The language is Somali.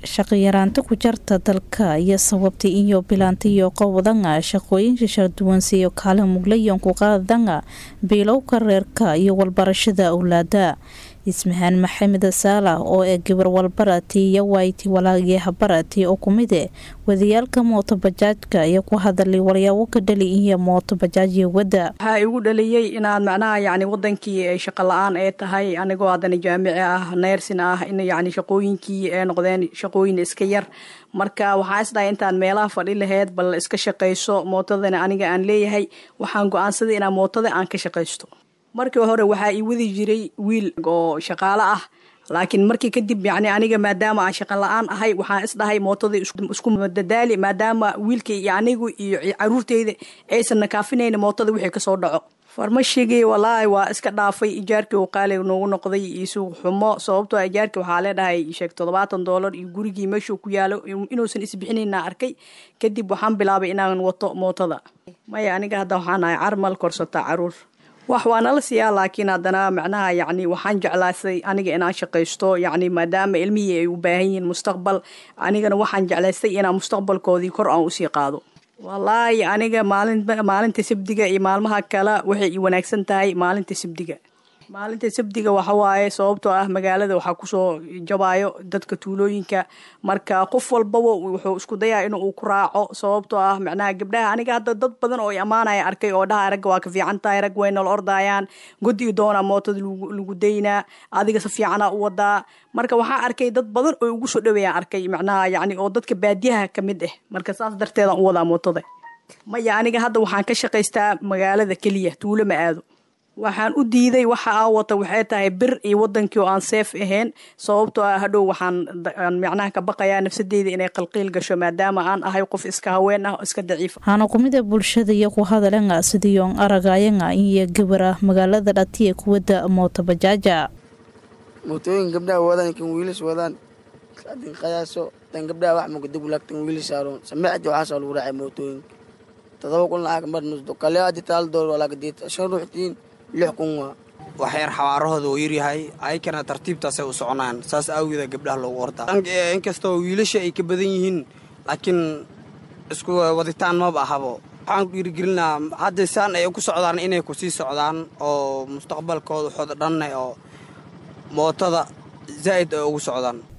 shaqayaraanta ku jarta dalka iyo sababta iyo bilaanta iyo qowdanga shaqooyinka sharduwan siiyo kaalin muglayan ku qaadanga biilowka reerka iyo walbarashada owlaada ismahaan maxamed saalax oo ee gabar walbarati iyo wayti walaagii habarati oo kumide wadayaalka mootobajaajka iyo ku hadalay walyaabo ka dhali iyo mootobajaajyo wadda waxaa igu dhaliyey inaad macnaha yani wadankii ay shaqo la-aan ee tahay anigoo haddana jaamici ah neersin ah in yani shaqooyinkii ay noqdeen shaqooyin iska yar marka waxaa isdhahay intaad meelaha fadhi laheyd bal iska shaqayso mootadana aniga aan leeyahay waxaan go-aansaday inaa mootada aan ka shaqaysto markii hore waxaa ii wadi jiray wiil oo shaqaale ah laakiin markii kadib yani aniga maadaama aan shaqa la-aan ahay waxaan isdhahay mootadii isku dadaali maadaama wiilka iyo anigu iyo caruurteyda aysan nakaafinayna mootada wixii kasoo dhaco farmashigii walaahi waa iska dhaafay ijaarkii uu qaali noogu noqday iyo suuq xumo sababtoo ijaarkii waxaa leedhahay sheeg toddobaatan doolar iyo gurigii meeshuu ku yaalo inuusan isbixinayna arkay kadib waxaan bilaabay inaan wato mootada maya aniga hadda waxaan ahay carmal korsata caruur wax waa nala siiyaa laakiin haddana macnaha yacni waxaan jeclaystay aniga inaan shaqaysto yacni maadaama ilmihii ay u baahan yihiin mustaqbal anigana waxaan jeclaystay inaan mustaqbalkoodii kor aan usii qaado wallaahi aniga maalin maalinta sabdiga iyo maalmaha kale waxay i wanaagsan tahay maalinta sabdiga maalinta sabdiga waxawaaye sababtoo ah magaalada waxaa kusoo jabaayo dadka tuulooyinka marka qof walbaba wuxuu isku dayaa in uu ku raaco sababtoo ah macnaha gabdhaha aniga hadda dad badan oo ammaanaya arkay oo dhaha ragga waa ka fiican tahay rag way nala ordayaan god iyo doona mootada lagu daynaa adiga si fiicana u wadaa marka waxaa arkay dad badan oo ugu soo dhaweeyaan arkay macnaha yani oo dadka baadiyaha ka mid ah marka saas darteedaan u wadaa mootada maya aniga hadda waxaan ka shaqaystaa magaalada keliya tuulo ma aado waxaan u diiday waxa aa wata waxay tahay bir iyo wadankii oo aan seef ahayn sababtoo ah hadhow waxaan macnaha ka baqayaa nafsadeyda inay qalqiil gasho maadaama aan ahay qof iska haween ah oo iska daciifa waxaana kumida bulshada iyo ku hadalanga sidiion aragayanga iyo gabara magaalada dhatiya kuwada mootabajaaja mootooyin gabdhaha wadaan kan wiilis wadaan adin qiyaaso tan gabdhaha wax magadagulaag tan wiilis saaroon samecdi waxaasoo lagu raacay mootooyinka todoba kun lacag mar nusdo kale adi taal door walaagadid shan ruuxtiin lix kun waa wax yar xawaarahooda uu yaryahay ayakana tartiibtaasay u soconaan saas awgeeda gabdhaha loogu ordaa inkastoo wiilasha ay ka badan yihiin laakiin isku waditaan maba ahabo waxaan ku dhiirigelinaa hadda saan ay ku socdaan inay ku sii socdaan oo mustaqbalkooda waxooda dhanne oo mootada zaa'id ay ugu socdaan